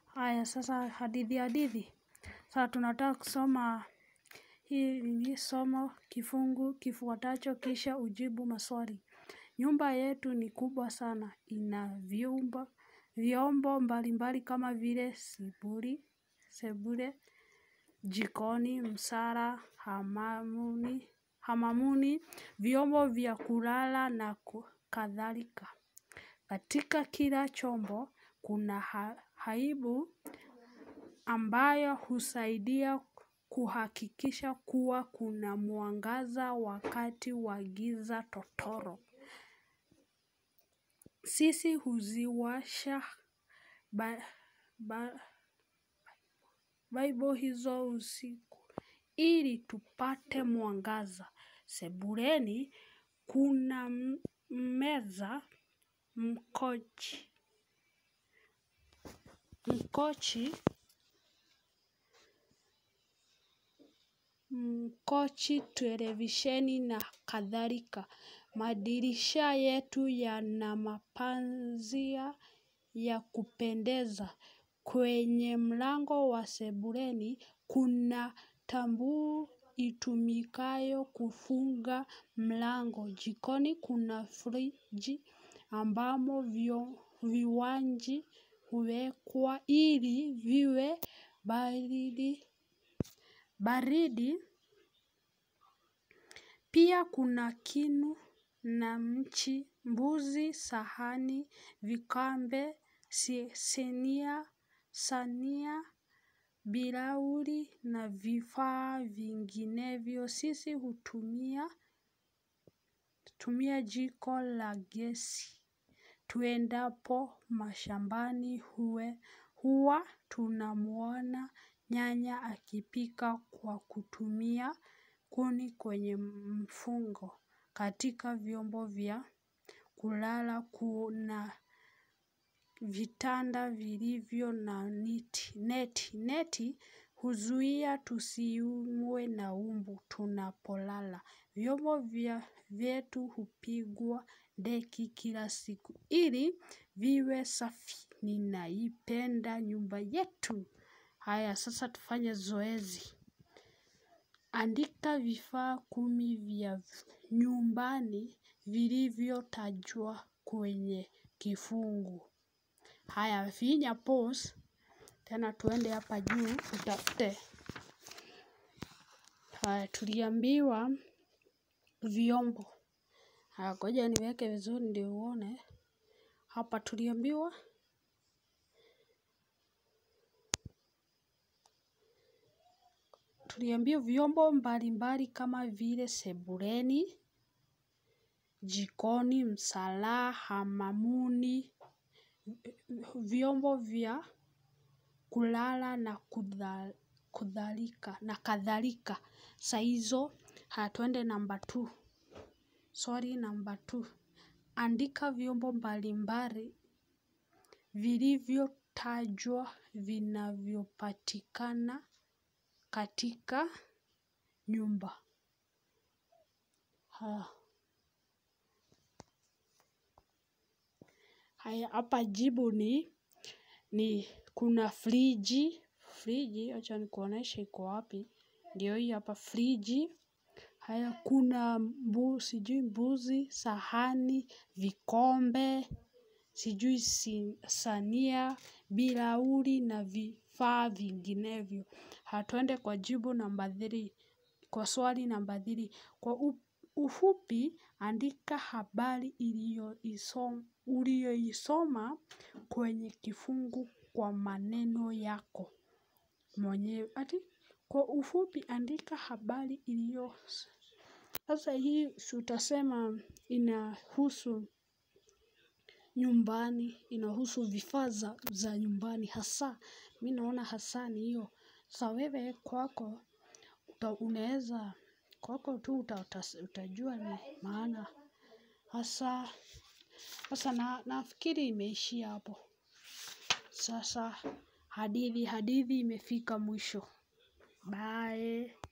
Haya sasa hadithi hadithi. Sasa tunataka kusoma hii ni somo kifungu kifuatacho kisha ujibu maswali. Nyumba yetu ni kubwa sana. Ina vyumba, vyombo mbalimbali kama vile sebule, sebule, jikoni, msala, hamamuni, hamamuni, vyombo vya kulala na kadhalika. Katika kila chombo, kuna haibu ambayo husaidia kuhakikisha kuwa kuna mwangaza wakati wa giza totoro. Sisi huziwasha Bible hizo usiku. Ili tupate mwangaza. Sebuleni kuna meza mkochi. Mkochi, mkochi, televisheni na kadhalika. Madirisha yetu yana mapazia ya kupendeza. Kwenye mlango wa sebuleni, kuna tambuu itumikayo kufunga mlango. Jikoni kuna friji ambamo vinywaji huwekwa ili viwe baridi. Pia kuna kinu na mchi, mbuzi, sahani, vikombe, sinia, sania, bilauri na vifaa vinginevyo. Sisi hutumia jiko la gesi. Tuendapo mashambani huwa tunamuona nyanya akipika kwa kutumia kuni kwenye mfungo. Katika vyombo vya kulala kuna vitanda vilivyo na neti. Neti huzuia tusiumwe na mbu tunapolala. Vyombo vyetu hupigwa deki kila siku. Ili viwe safi ninaipenda nyumba yetu. Haya sasa tufanye zoezi. Andika vifaa kumi vya nyumbani vilivyotajwa kwenye kifungu. Haya finya pause. Tena tuende hapa juu utafute. Haya tuliambiwa vyombo. Haya ngoja niweke vizuri ndio uone. Hapa tuliambiwa. Tuliambiwa vyombo mbalimbali kama vile sebuleni, jikoni, msala, hamamuni, vyombo vya kulala na kadhalika. Saa hizo, haya twende namba two. Swali namba two. Andika vyombo mbalimbali vilivyotajwa vinavyopatikana katika nyumba. Haya hapa jibu ni kuna friji. Friji, acha nikuoneshe iko wapi. Ndio hii hapa friji. Haya kuna sijui mbuzi, sahani, vikombe, sijui sania, bilauri na vifaa vinginevyo. Haya twende kwa jibu namba three. Kwa swali namba three. Kwa ufupi andika habari uliyoisoma kwenye kifungu kwa maneno yako. Mwenyewe ati kwa ufupi andika habari iliyo. Sasa hii si utasema inahusu nyumbani, inahusu vifaa za nyumbani hasa. Mi naona hasa ni hiyo. Sa wewe kwako unaeza kwako tu utajua ni maana hasa. Sasa nafikiri imeishia hapo. Sasa hadithi hadithi imefika mwisho. Bye.